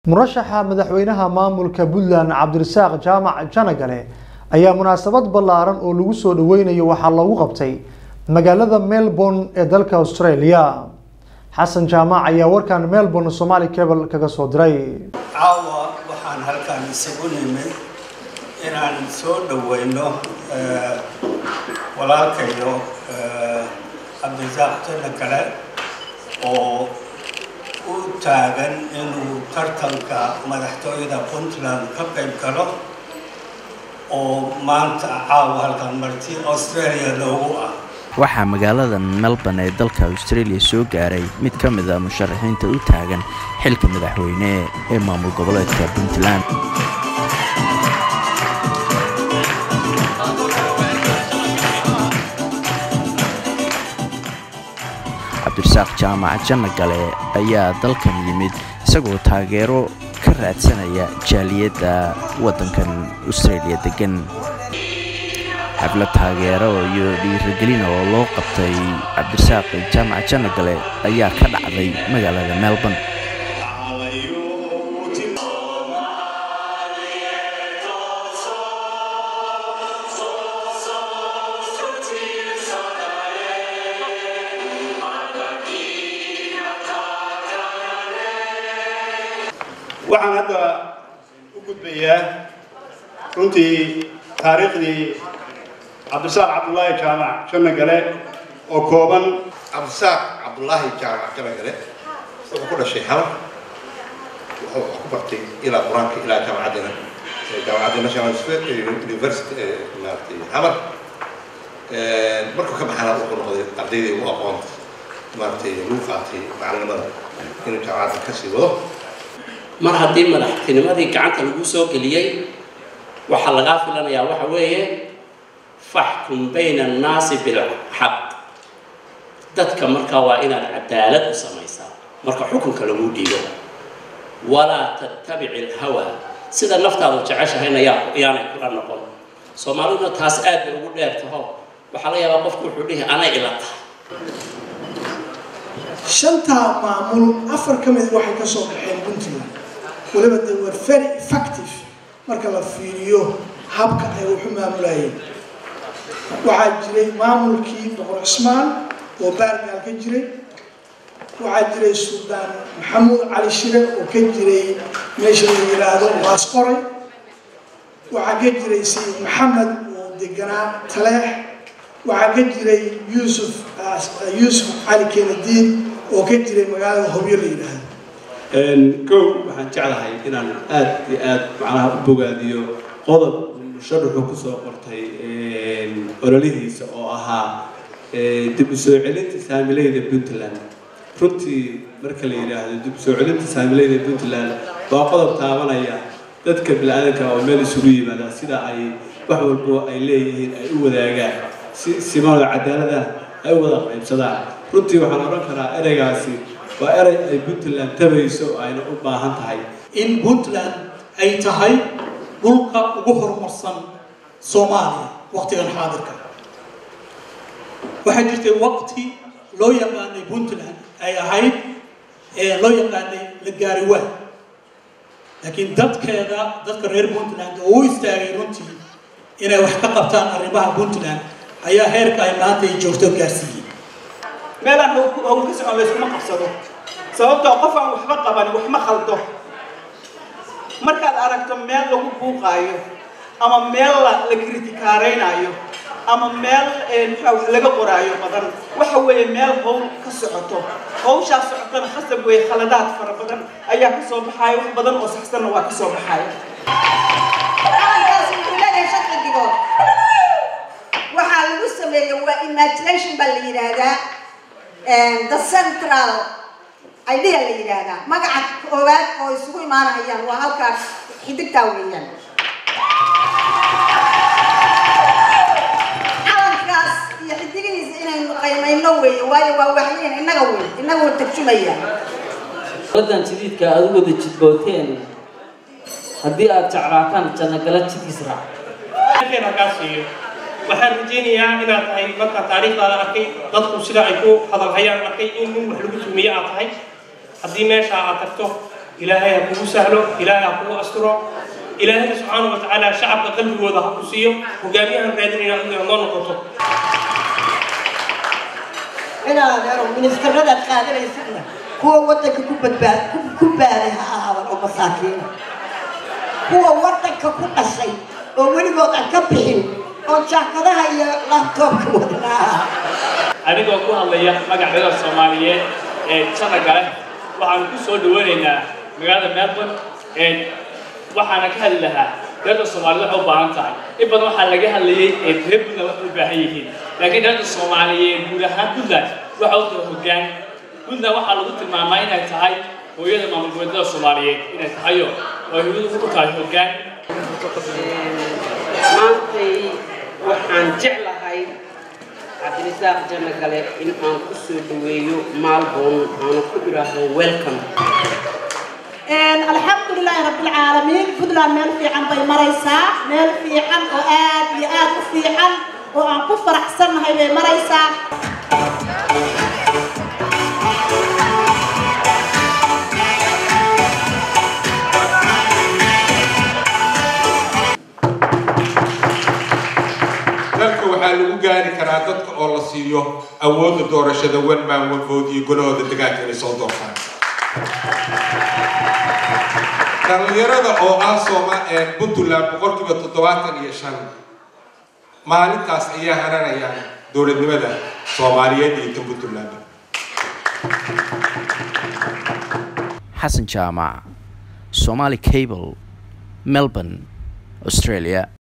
murashaxa madaxweynaha maamulka puntland cabdirasaaq jaamac janagale ayaa munaasabad ballaaran oo lagu soo dhaweynayo waxaa loogu qabtay magaalada melbourne ee dalka australia xasan jaamac ayaa warkan melbourne somali cable kaga soo diray caawa waxaan halkan isagu nimid inaan soo dhaweyno walaalkayo cabdirasaaq janagale oo u taagan inuu tartanka madaxtooyada puntland ka qayb galo oo maanta caawa halkan marti australia loogu ah waxaa magaalada melbourne ee dalka australia soo gaaray mid ka mid a musharaxiinta u taagan xilka madaxweyne ee maamul goboleedka puntland cabdirasaaq jaamac janagale ayaa dalkan yimid isagoo taageero ka raadsanaya jaaliyadda waddankan australia degan xaflad taageero iyo dhiiragelin oo loo qabtay cabdirasaaq jaamac janagale ayaa ka dhacday magaalada melbourne waxaan hadda u gudbayaa runtii taariikhdii cabdisaaq cabdulaahi jaamac janagale oo kooban cabdisaaq cabdulaahi jaamac janagale wuxuu ku dhashay xamar wuxuu wax ku bartay ilaa qur-aanka ilaa jaamacaddana jaamacadda national university ee maaragtay xamar markuu ka baxana wuxuu noqday ardaydii ugu aqoonta maaragtay lagu qaatay macalinimada inuu jaamacadda ka sii wado mar haddii madaxtinimadii gacanta lagu soo geliyey waxaa lagaa filanayaa waxa weeye faxkum bayna annaasi bilxaq dadka markaa waa inaad cadaalad u samaysaa marka xukunka lagu dhiibo walaa tattabici alhawa sida naftaadu jeceshahayna yaanay kula noqon soomaaliduna taas aad bay ugu dheer taho waxaa laga yaabaa qofku wuxuu dhihi anay ila tahay shantaa maamul afar ka mid waxay ka soo baxeen puntland waliba they were very effective marka la fiiriyo habka ay waxu maamulayeen waxaa jiray maamulkii boqor cismaan oo baargaal ka jiray waxaa jiray suldaan maxamuud cali shire oo ka jiray meesha la yidhaahdo waasqoray waxaa ka jiray sayid maxamed oo deganaa taleex waxaa ka jiray yuusuf yuusuf cali kenadiid oo ka jiray magaalada hobyo la yidhaahdo kow waxaan jeclahay inaan aada iyo aada macnaha u bogaadiyo qodob musharaxu kusoo qortay ololihiisa oo ahaa dib u soo celinta saamilayda puntland runtii marka la yidhaahdo dib u soo celinta saamilayda puntland waa qodob taabanaya dadka bini-aadanka oo meel isugu yimaada sida ay wax walbo ay leeyihiin ay u wadaagaan si simada cadaalada ay u wada qaybsadaan runtii waxaan odhan karaa ereygaasi waa erey ay puntland tabayso ayna u baahan tahay in puntland ay tahay dhulka ugu horumarsan soomaaliya waqtigan xaadirka waxaa jirtay waqti loo yaqaanay puntland ay ahayd loo yaqaanay la gaari waa laakiin dadkeeda dadka reer puntland oo u istaagay runtii inay wax ka qabtaan arrimaha puntland ayaa heerka ay maanta ay joogto gaarsiiyey meelaan howl ka socon layskuma qabsado sababtoo qof aan waxba qabanin wax ma khaldo markaad aragto meel lagu buuqaayo ama meel la kritikaaraynaayo ama meel wax laga qoraayo badan waxa weeye meel howl ka socoto hawshaas socotana khasab weeye khaladaad fara badan ayaa ka soo baxaaya wax badan oo saxsanna waa ka soo baxaaya waxaa lagu sameeya waa imagination baa la yidhaahdaa the central idea la yidhaahdaa magaca koowaad oo isugu imaanayaan waa halkaas xidigtaa weeyaan calankaas iyo xidigihiisa inaynu qaymayno weeye waayo waa waxyeyn innaga wey innaga wa tarjumaya waddan jadiidka aada u wada jidbooteen haddii aad jeclaataan jannagala jidkiis raac waxaan rajaynayaa inaad tahay markaa taariikhdaada arkay dadku sida ay ku hadalhayaan arkay in nin wax lagu tumiye aad tahay haddii meesha aad tagto ilaahay ha kugu sahlo ilaahay ha kugu asturo ilaahayna subxaana wa tacaala shacabka qalbigooda ha ku siiyo hogaamiyahan raadinayna inaad noo noqoto inaad ero ministarada qaadanaysidna kuwa wadanka ku badbaad ku- ku baaday ha ahaadan oo masaakiina kuwa wadanka ku dhashay oo weligood aan ka bixin oo jaakadaha iyo laabtoobka wadnaa anigoo ku hadlaya magacdada soomaaliyeed ee jana gale waxaan ku soo dhaweynaynaa magaalada melbourne ee waxaana ka hadli lahaa reerda soomaaliyed waxay u baahan tahay in badan waxaa laga hadlayay ee reer puntland waxay u baahan yihiin laakiin reerda soomaaliyeed guud ahaan puntland waxa u tahay hoggaan puntland waxaa lagu tilmaamaa inay tahay hooyada maamul goboleedyada soomaaliyeed inay tahayo oo ay hooyadu u tahay hoggaan maantay waxaan jeclahay cabdirisaaq janagale in aan ku soo dhaweeyo maalboon aana ku idhaahdo welcome alxamdu lilaahi rabbilcaalamiin puntland meel fiican bay maraysaa meel fiican oo aad iyo aad u fiican oo aan ku faraxsannahay bay maraysaa dalka waxaa lagu gaari karaa dadka oo la siiyo awoodda doorashada one man one vote iyo golahooda degaanka inay soo doortaan dhalinyarada oo ah sooma ee puntland boqolkiiba toddobaatan iyo shan maalintaas ayaa haranayaan dowladnimada soomaaliyeed iyo tan puntland xasan jaamac somali cable melbourne australia